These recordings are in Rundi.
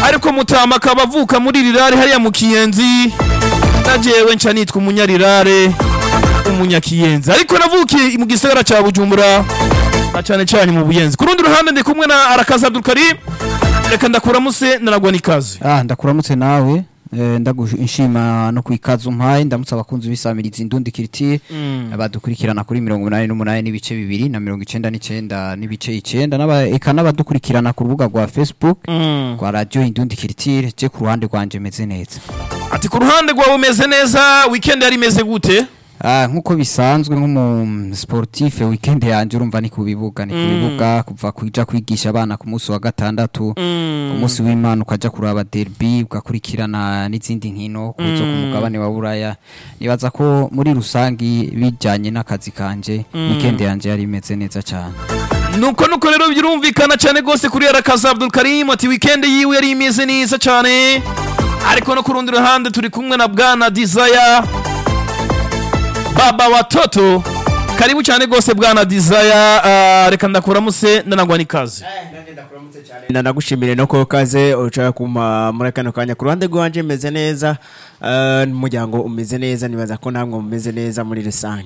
ariko mutama akaba avuka muri rirare hariya mu kiyenzi najewe nca nitwa umunyarirare umunyakiyenzi ariko navukiye mu gisagara ca bujumbura na cane cane mu buyenzi ku rundi ruhande ndi kumwe na arakaza abdulkarim reka ndakuramuse naragwa n'ikaze Ah, ndakuramutse nawe eh, ndagushima no kwikaza umpaye ndamutse abakunzi b'isamirizi indundi kiriti badukurikirana kuri mirongo umunani n'umunani n'ibice bibiri na mirongo icenda n'icenda n'ibice icenda n'aba- eka n'abadukurikirana ku rubuga rwa facebook rwa radio indundi kiritire je ku ruhande rwanje meze neza ati ku ruhande rwawe umeze neza weekend yari imeze gute Ah, nk'uko bisanzwe nk'umu sportif weekend yanje urumva ni ku bibuga ni ku bibuga kuva kuja kwigisha abana ku munsi wa gatandatu ku munsi w'imana ukaja kuraba derby ugakurikirana n'izindi nkino kuzo ku mugabane wa buraya nibaza ko muri rusangi bijanye n'akazi kanje weekend yanje yari imeze neza cyane nuko nuko rero birumvikana cyane rwose kuri arakaza abdulkarim ati weekend yiwe yari imeze neza cyane ariko no ku rundi ruhande turi kumwe na bwana desire baba watoto karibu cyane rwose bwana desire uh, reka ndakuramuse ndanagwa n'ikaze nanagushimire no ko kaze uca kuma muri kano kanya ku ruhande rwanje meze neza eh, n'umuryango umeze neza nibaza ko namwe mumeze neza muri rusange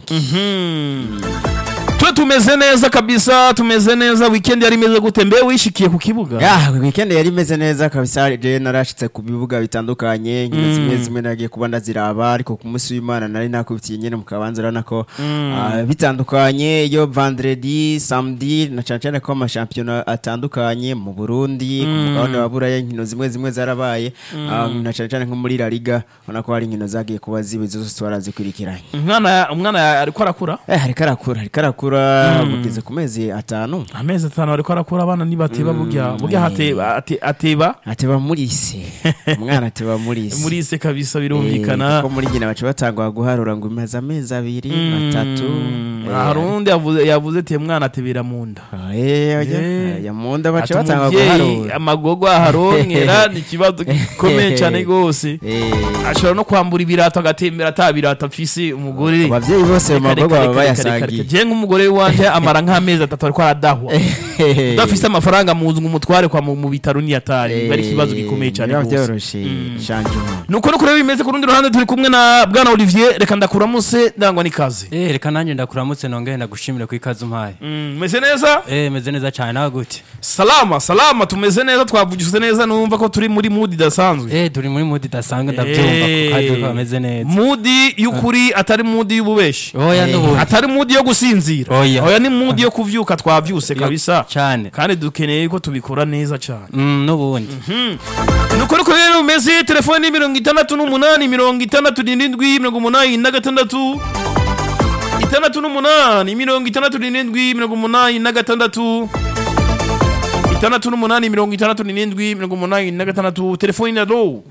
twe tumeze neza kabisa tumeze neza weekend yari imeze gute mbe wishikiye ku kibuga ya weekend yari imeze neza kabisa je narashitse ku bibuga bitandukanye nkino zimwe zimwe nagiye kuba ndaziraba ariko ku munsi w'imana nari nakubitiye nyene mu kabanza urabona ko ah, bitandukanye iyo vendredi samedi na cane cane ko amashampiyona atandukanye mu burundi ku mugabane wa buraya inkino zimwe zimwe zarabaye ah, na cane cane nko muri la liga ubona ko hari inkino zagiye kuba zibe zose twarazikurikiranye umwana umwana ariko arakura eh hariko arakura hariko arakura bugeze ku mezi atanu amezi atanu ariko arakura abana nibateba burya burya hateba ate- ateba ateba muri se umwana ateba muri se muri se kabisa Eh, birumvikana kuko muri nyina baca batangwa guharura ngo imaze amezi abiri atatu hari undi yavuze yavuze ati mwana atebera mu nda Eh. ya munda baca Ati batangwa umuvyeyi guharura amagogo aharonkera ni ikibazo gikomeye cyane rwose Eh, ashobora no kwambura ibirato agatembera ata birato afise umugore abavyeyi bose mu Reka, magogo reka, baba reka, reka, reka, bayasangiye je nk'umugore wanje amara nk'amezi atatu ariko aradahwa udafise amafaranga mu nzu ngo umutware kwa mu mu bitaro niyatari biba ari ikibazo gikomeye cyane biba rwose vyoroshe shanjuma nuko nuko rero bimeze ku rundi ruhande turi kumwe na bwana olivier reka ndakuramuse ndangwa n'ikaze Eh, reka nanjye ndakuramutse nongere ndagushimire ku ikaze umpaye Mm, meze neza Eh, meze neza cyane nawe gute salama salama tumeze neza twavugishije neza numva ko turi muri mood idasanzwe Eh, turi muri mudi idasanzwe ndabyumva Eh, ko kandi ko bameze neza mudi y'ukuri atari mudi y'ububeshi oya n'ubundi atari mudi yo gusinzira Oya. oya ni mudi yo kuvyuka twavyuse kabisa cyane kandi dukeneye ko tubikora neza cyane Mm, n'ubundi nuko nuko rero umeze telefone ni mirongo itandatu n'umunani mirongo itandatu n'irindwi mirongo umunani na gatandatu itandatu n'umunani mirongo itandatu n'irindwi mirongo umunani na gatandatu itandatu n'umunani mirongo itandatu n'irindwi mirongo umunani na gatandatu telefone na lo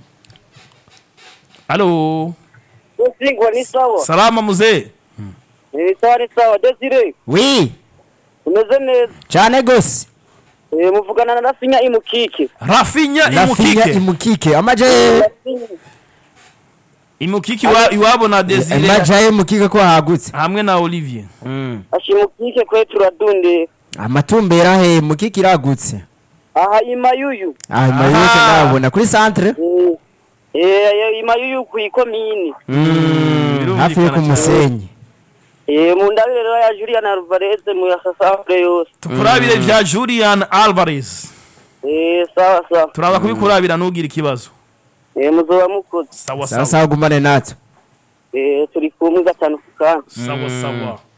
alo Singwa ni sawa. salama muzee Ni sawa ni sawa. Desire, wi umeze neza. cane gose Eh muvugana na Rafinya imukike. rafinya rafinya imukike imukike amaje Rafinya. imukike iwa- iwabo na desire amaje mukike ko hagutse hamwe na olivier Ashimukike kwe turadunde. amatumbera he mukike iragutse Aha imayuyu. ah mayuke Aha. ndabona kuri centre Eh eh imayuyu ku ikomini. hafi yo ku musenyi Eh mu ndabire rero ya Julian Alvarez mu yasasafre yose. tukurabire vya julian alvarez Eh sawa sawa. turaza kubikurabira ntugire ikibazo Eh muzoba mukoze. sawa sawa sawa sawa gumane natwe Eh turi kumwe gatanu kukana. sawa sawa